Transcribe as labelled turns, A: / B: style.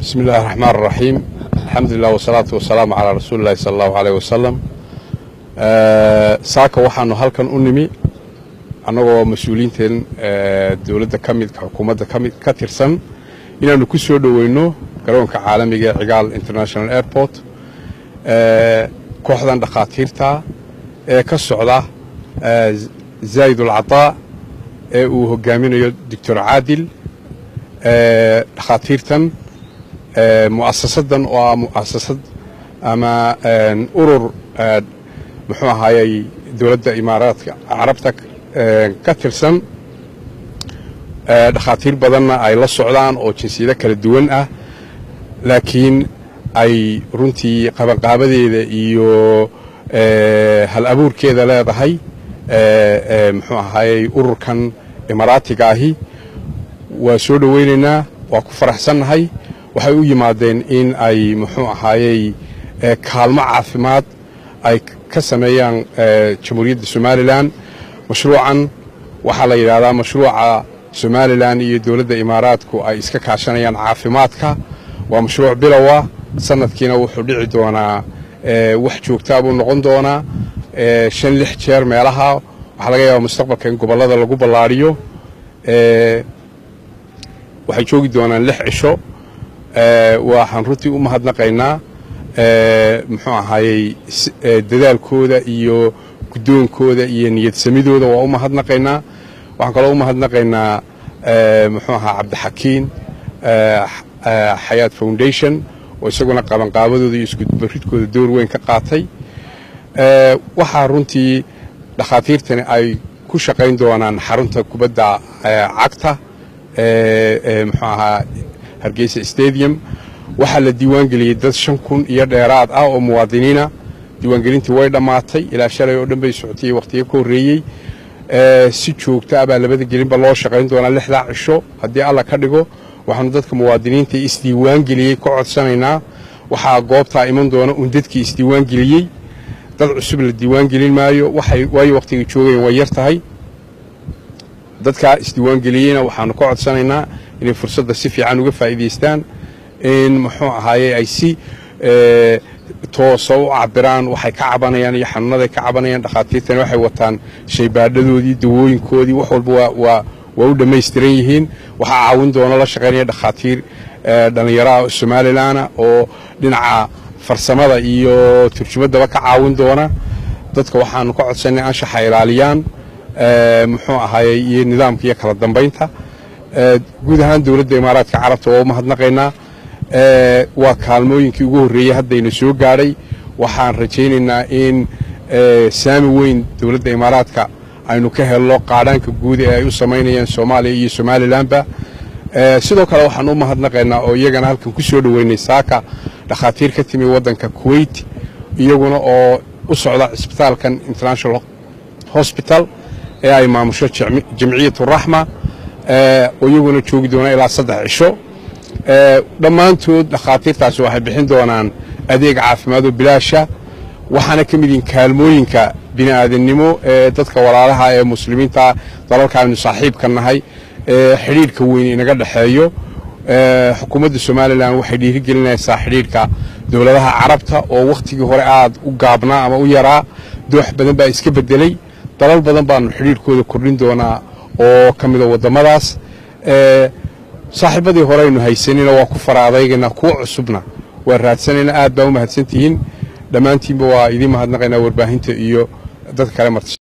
A: bismi illahi raxmaan raxiim alxamdulilah wasalaatu wasalaamu calaa rasuuli illahi sala allahu aleyh wasalam saaka waxaanu halkan u nimi annagoo mas-uuliyiinteen dowladda ka mid xukuumadda kamid ka tirsan inaannu ku soo dhoweyno garoonka caalamiga ee cigaal international airport kooxdan dhakhaatiirta ee ka socda zaa'id ulcataa ee uu hogaaminayo doctor caadil dhakhaatiirtan mu'asasadan oo ah mu'asasad ama urur muxuu ahaayey dowladda imaaraadka carabta ka tirsan dhakhaatiir badanna ay la socdaan oo jinsiyado kala duwan ah laakiin ay runtii qabanqaabadeeda iyo hal abuurkeeda leedahay muxuu ahaayey ururkan imaaraatiga ahi waa soo dhoweynaynaa waa ku faraxsannahay waxay u yimaadeen in ay muxuu ahaayey kaalmo caafimaad ay ka sameeyaan jamhuuriyadda somalilan mashruucan waxaa la yidhahdaa mashruuca somalilan iyo dowladda imaaraadku ay iska kaashanayaan caafimaadka waa mashruuc bilowa sanadkiina wuxuu dhici doonaa wax joogtaa buu noqon doonaa shan lix jeer meelaha waxaa laga yaabaa mustaqbalka in gobollada lagu ballaadhiyo waxay joogi doonaan lix cisho waxaan runtii u mahadnaqaynaa muxuu ahaayey dadaalkooda iyo guddoonkooda iyo niyadsamidooda waa u mahadnaqaynaa waxaan kaloo u mahadnaqaynaa muxuu ahaa cabdixakiin xayaat foundation oo isaguna qabanqaabadooda iyo iskubaridkooda door weyn ka qaatay waxaa runtii dhakhaatiirtani ay ku shaqayn doonaan xarunta kubadda cagta muxuu ahaa hargeysa stadium waxaa la diiwaangeliyey dad shan kun iyo dheeraad ah oo muwaadiniina diiwaangelintii way dhammaatay ilaa shalay oo dhan bay socotay wakhtiyo ka horreeyey si joogta ah baa labada gelinba loo shaqayn doonaa lixdaa cisho haddii alla ka dhigo waxaanu dadka muwaadiniinta isdiiwaangeliyey ka codsanaynaa waxaa goobtaa iman doona un dadkii isdiiwaangeliyey dad cusub la diiwaangelin maayo waayo wakhtigay joogayeen way yar tahay dadkaa isdiiwaangeliyeyna waxaanu ka codsanaynaa inay fursadda si fiican uga faa'iidaystaan in muxuu ahaaye ay si toosa u cabiraan waxay ka cabanayaan iyo xanuunaday ka cabanayaan dhakhaatiirtani waxay wataan shaybaadhadoodii dawooyinkoodii wax walba waa waa u dhammaystiran yihiin waxaa caawin doona la shaqaynaya dhakhaatiir dhallinyaraha somalilanna oo dhinaca farsamada iyo turjumaddaba ka caawin doona dadka waxaanu ka codsanay anshaxa ilaaliyaan muxuu ahaayey iyo nidaamka iyo kala dambaynta guud ahaan dowladda imaaraadka carabta waa u mahadnaqaynaa waa kaalmooyinkii ugu horreeyey haddayna soo gaadhay waxaan rajaynaynaa in saami weyn dowladda imaaraadka aynu ka helno qaadhaanka guud ee ay u samaynayaan soomaaliya iyo somalilanba sidoo kale waxaan u mahadnaqaynaa oo iyagana halkan ku soo dhoweynay saaka dhakhaatiir ka timi waddanka kuwait iyaguna oo u socda cisbitaalkan international hosbital ee ay maamusho jamciyatu raxma oo iyaguna joogi doona ilaa saddex cisho dhammaantood dhakhaatiirtaasi waxay bixin doonaan adeeg caafimaad oo bilaasha waxaana ka mid yihin kaalmooyinka bini aadannimo ee dadka walaalaha ee muslimiinta dalalka aynu saaxiibka nahay ee xidhiidhka weyn inaga dhexeeyo xukuumadda somalilan waxay dhiirigelinaysaa xidhiidhka dowladaha carabta oo wakhtigii hore aad u gaabnaa ama u yaraa doox badan baa iska bedelay dalal badan baanu xidhiidhkooda kordhin doonaa oo ka mida waddamadaas saaxiibadii hore aynu haysanina waa ku fara adaygaynaa kuwa cusubna waa raadsanaynaa aad baa u mahadsantihiin dhammaantiinba waa idiin mahadnaqaynaa warbaahinta iyo dadka kale marti